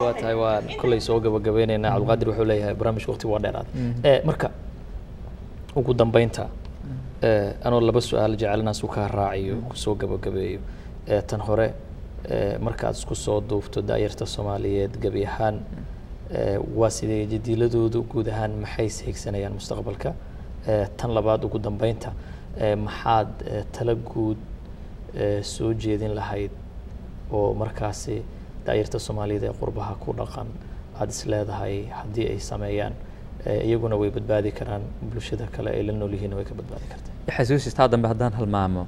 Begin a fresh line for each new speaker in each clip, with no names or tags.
waa tahay waan kolley soo gabagabeyneynaa cabdulqaadir wuxuu leeyahay barnaamijka waqti waa dheeraad Eh, marka ugu dambeynta eh, anoo laba su-aal jecelnaas uu kaa raaciyo kusoo gabagabeeyo Eh, tan hore eh, markaad isku soo duufto daayarta soomaaliyeed gebi ahaan eh, waa sidee jadiiladoodu guud ahaan maxay seegsanayaan mustaqbalka Eh, tan labaad ugu dambeynta eh, maxaad eh, tala guud eh, soo jeedin lahayd oo markaasi daayarta soomaaliyeed ee qurbaha ku dhaqan aada is leedahay haddii ay sameeyaan eh, iyaguna way badbaadi karaan bulshada kale ay la nool yihiin way ka badbaadi kartaa
xasuusistaa dambe haddaan halmaamo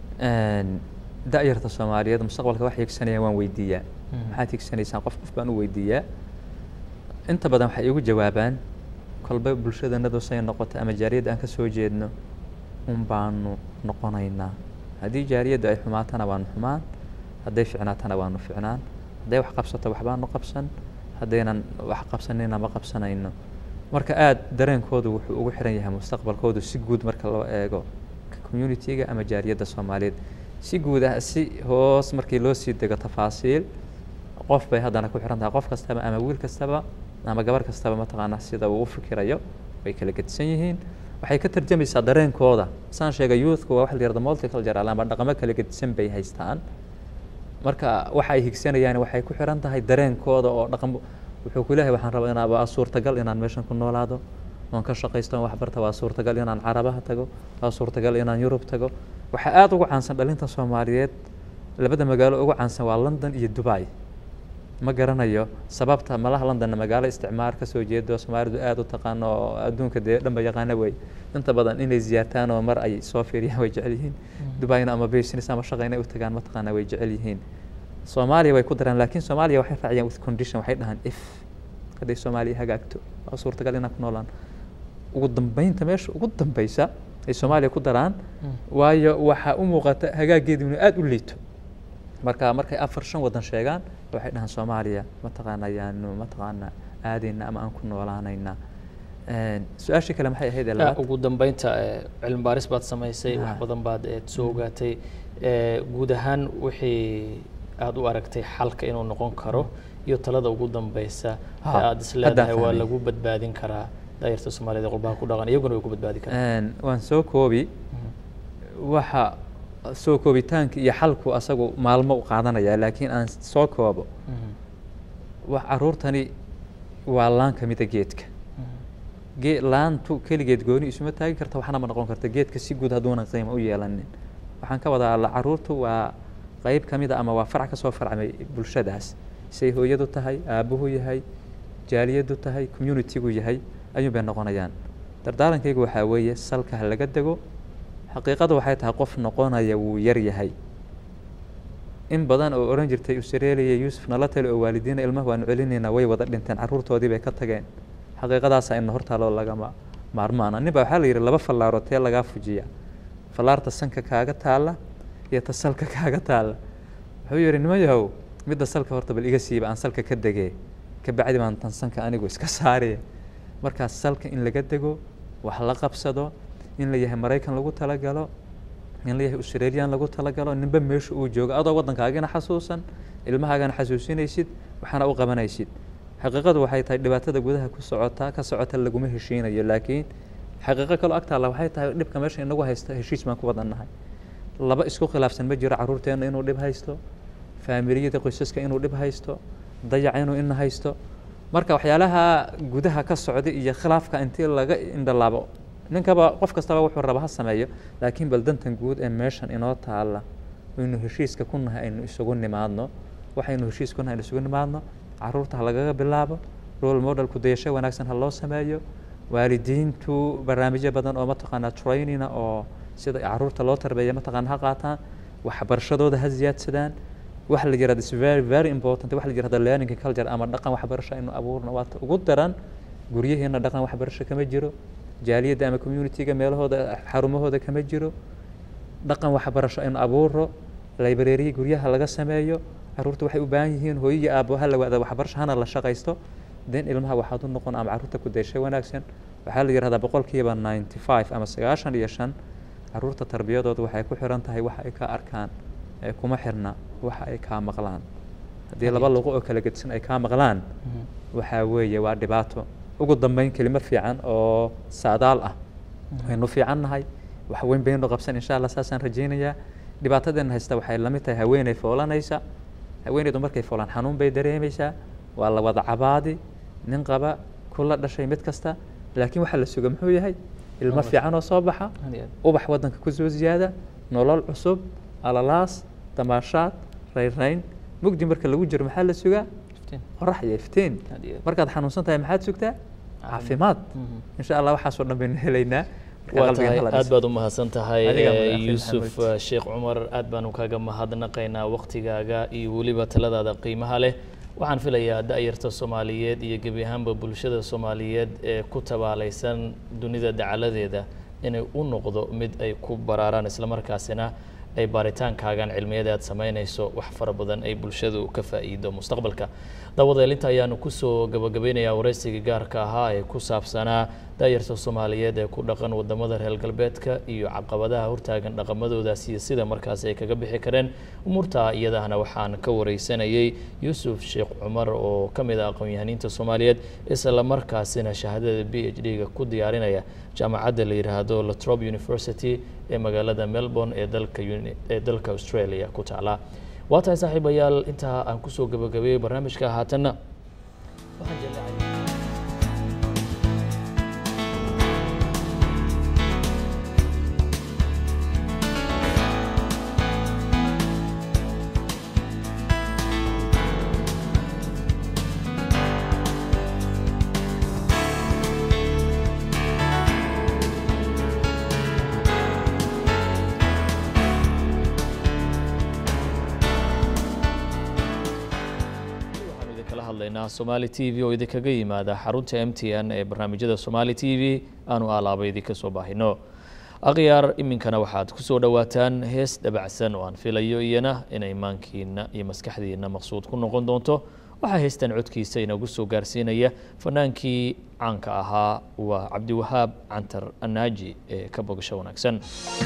da'yarta soomaaliyeed mustaqbalka wax hiigsanayaan waan weydiiyaa maxaad hiigsanaysaan qof qof baan u weydiiyaa inta badan waxay igu jawaabaan kolba bulshadanadu say noqoto ama jaariyadda aan ka soo jeedno un baanu noqonaynaa haddii jaariyaddu ay xumaatana waanu xumaan hadday ficnaatana waanu ficnaan hadday wax qabsato waxbaanu qabsan haddaynan wax qabsanina ma qabsanayno marka aada dareenkoodu wuxuu ugu xiran yahay mustaqbalkoodu si guud marka loo eego communitiga ama jaariyadda soomaaliyeed si guud ah si hoos markii loo sii dego tafaasiil qof bay haddana ku xiran tahay qof kastaba ama wiil kastaba ama gabar kastaba mataqaanaa sida uu u fikirayo way kala gedisan yihiin waxay ka tarjamaysaa dareenkooda saan sheegay youthku waa waxa la yihahda multicultural ama dhaqamo kala gedisan bay haystaan marka waxa ay higsanayaan waxay ku xiran tahay dareenkooda oo dhaqan wuxuu ku leeyahay waxaan rabaa inaa waa suurtagal inaan meeshan ku noolaado oon ka shaqaysto oon waxbarta waa suurtagal inaan carabaha tago waa suurtagal inaan yurub tago waxaa aada ugu caansan dhalinta soomaaliyeed labada magaalo ugu caansan waa london iyo dubai ma garanayo sababta malaha londonna magaalo isticmaar ka soo jeedo soomaalidu aada u taqaano oo adduunka dee dhanba yaqaana wey inta badan inay ziyaartaan oo mar ay soo fiiriyaan way jecel yihiin dubaina ama business ama shaqa inay u tagaan mataqaana way jecel yihiin soomaaliya way ku daraan laakiin soomaaliya waxay raaciyaan with condition waxay dhahaan if hadday soomaaliya hagaagto waa suurtagal inaan ku noolaan ugu dambeynta meesha ugu dambeysa ay soomaaliya ku daraan waayo waxaa u muuqata hagaageedu inuu aada u liito marka markay afar shan waddan sheegaan waxay dhahaan soomaaliya mataqaana ayaanu mataqaana aadayna ama aan ku noolaanayna su-aashii kale maxay ahayd ee labaad
ugu dambeynta eh, cilmi baaris baad samaysay wax
Ah.
badan baad eh, soo ogaatay Eh, guud ahaan wixii aada u aragtay xalka inuu noqon karo iyo talada ugu dambeysa ee
Ha,
aada is
haddaan
leedahay waa
fahmay.
lagu badbaadin karaa daayarta soomaaliyeed ee qurbaha ku dhaqan iyaguna way ku badbaadi karaan
waan soo koobi waxa soo koobitaanka iyo xalku asagu maalmo u qaadanaya laakiin aan soo koobo wax caruurtani waa laan ka mida geedka gee laantu keligeed gooni isuma taagi karta waxna ma noqon karta geedka si guud hadduunan qiimo u yeelanin waxaan ka wadaa alla caruurtu waa qeyb ka mida ama waa farac ka soo farcmay bulshadaas say hooyadu tahay aabbuhu yahay jaaliyadu tahay communitigu yahay ayuun bay noqonayaan dardaarankaygu waxaa weeye salka ha laga dego xaqiiqadu waxay tahay qof noqonaya wuu yar yahay in badan oo oran jirtay australia yuusuf nala tali oo waalidiina ilmaha waanu celinaynaa way wada dhinteen caruurtoodii bay ka tageen xaqiiqadaasa ina hortaaloo lagama maarmaana nin baa waxaa la yidhi laba fallaarood tee lagaa fujiya fallaarta sanka kaaga taalla iyo ta salka kaaga taalla wuxuu yidhi nima yahow midda salka horta bal iga siiba aan salka ka degee kabacdi baan tan sanka anigu iska saariye markaas salka in laga dego wax la qabsado in la yahay maraykan lagu talagalo in la yahay australian lagu talagalo ninba meesha uu joogo adoo waddankaagana xasuusan ilmahaagana xasuusinaysid waxaana u qabanaysid xaqiiqadu waxay tahay dhibaatada gudaha ku socota ka socota laguma heshiinayo laakiin xaqiiqo kaloo agtaalla waxay tahay dhibka meesha inagu haysta heshiis baan ku wadannahay laba isku khilaafsan ma jiro caruurteenna inuu dhib haysto faamiliyada qoysaska inuu dhib haysto dayaca inuu ina haysto marka waxyaalaha gudaha ka socda iyo khilaafka intii laga indhalaabo ninkaba qof kastaba wuxuu raba ha sameeyo laakiin bal dantan guud ee meeshan inoo taalla aynu heshiiska ku nahay aynu isugu nimaadno waxaynu heshiis ku nahay aynu isugu nimaadno caruurta ha lagaga bilaabo role modelku dayasho wanaagsan ha loo sameeyo waalidiintu barnaamijyo badan oo mataqaanaa trainina oo sida caruurta loo tarbeeya mataqaana ha qaataan waxbarashadooda ha ziyaadsadaan waxa la yirahda is very very important waxa la yirahda learning culture ama dhaqan waxbarasho aynu abuurno waa ta ugu daran guryaheena dhaqan waxbarasho kama jiro jaaliyadda ama communitiga meelahooda xarumahooda kama jiro dhaqan waxbarasho aynu abuuro library guryaha laga sameeyo caruurta waxay u baahan yihiin hooyo iyo aabbo ha la wada waxbarasho hana la shaqaysto den ilmaha waxaad u noqon ama caruurta ku dayshay wanaagsan waxaa la yihahdaa boqolkiiba ninety five ama sagaashan iyo shan caruurta tarbiyadooda waxay ku xiran tahay waxa ay ka arkaan ee kuma xirna waxa ay kaa maqlaan haddii laba luqo oo kala gedisan ay kaa maqlaan waxaa weeye waa dhibaato ugu dambeyn kelimad fiican oo saadaal ah waynu fiican nahay wax weyn baynu qabsan insha allah saasaan rajaynayaa dhibaatadeena haysta waxay la mid tahay haweeney foolanaysa haweeneydu markay foolaan xanuun bay dareemaysaa waa la wada cabaadi nin qaba kula dhashay mid kasta laakiin waxaa la suga muxuu yahay ilmo fiican oo soo baxa ubax waddanka kusoo ziyaada nolol cusub alalaas damaashaad rayrayn mugdi marka lagu jiro maxaa la sugaa qorax iyo iftiin markaad xanuunsan tahay maxaad sugtaa caafimaad insha allah waxaasoo dhan baynu helaynaa
waa tahay aad baad u mahadsan tahay yuusuf sheekh cumar aad baanu kaga mahadnaqaynaa waktigaaga iyo weliba taladaada qiimaha leh waxaan filayaa da-yarta soomaaliyeed iyo gebi ahaanba bulshada soomaaliyeed ee ku tabaalaysan dunida dacaladeeda inay u noqdo mid ay ku baraaraan islamarkaasina ay baaritaankaagan cilmiyada aad samaynayso wax fara badan ay bulshadu ka faa'iido mustaqbalka dawadeelinta ayaanu kusoo gabagabeynayaa waraysiga gaarka ahaa ee ku saabsanaa daayarta soomaaliyeed ee ku dhaqan wadamada reer galbeedka iyo caqabadaha hortaagan dhaqamadoodaas iyo sida markaas ay kaga bixi kareen umuurta iyadahana waxaan ka wareysanayay yuusuf sheekh cumar oo ka mid ah aqoon-yahaniinta soomaaliyeed isla markaasina shahaadada b h d-ga ku diyaarinaya jaamacadda la yidhaahdo latrob university ee magaalada melbourne ee dalka ee dalka australia ku taala waa tahay saaxiibayaal intaa aan kusoo gabagabeeyey barnaamijka haatanna waxaan jeclahay somali t v oo idinkaga yimaada xarunta m t n ee barnaamijyada somali t v aanu aalaaba idinka soo baahino akhyaar iminkana waxaad kusoo dhowaataan hees dabacsan oo aan filayo iyana inay maankiina iyo maskaxdiina maqsuud ku noqon doonto waxaa heystan codkiisa inagu soo gaarsiinaya fanaankii caanka ahaa waa cabdiwahaab cantar anaaji ee ka bogasho wanaagsan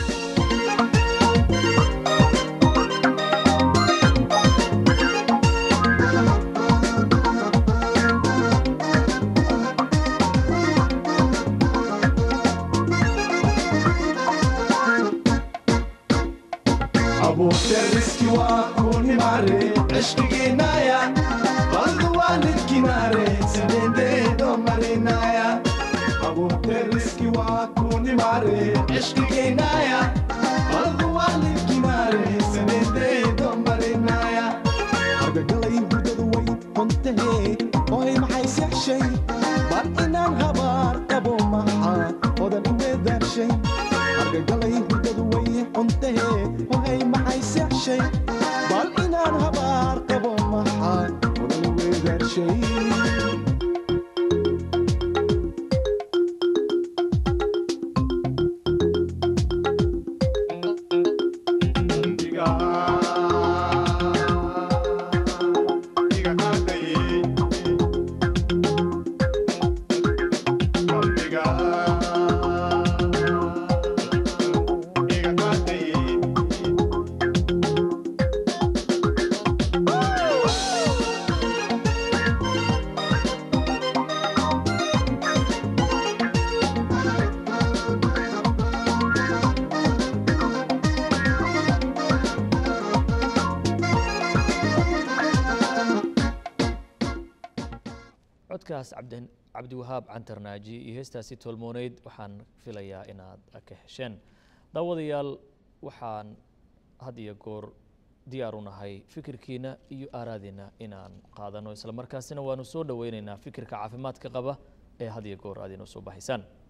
عشقينايا برضو والدكناري سنين دو مرينايا أبو ترسكي واكوني ماري عشقينايا برضو والدكناري سنين دو مرينايا أرجعلي بدو وين كنت هي وهي محيس شي بل إنان هبار أبو محا ودن إنذر شي أرجعلي بدو وين كنت هي وهي محيس شي bal inaan habaar qabo maxaa odan weedaarshay
codkaas cabdiwahaab cantarnaaji iyo heestaasi tolmooneyd waxaan filayaa inaad ka hesheen daawadayaal waxaan had iyo goor diyaar u nahay fikirkiina iyo aaraadiina inaan qaadano isla markaasina waanu soo dhoweyneynaa fikirka caafimaadka qaba ee had iyo goor aad inoo soo baxaysaan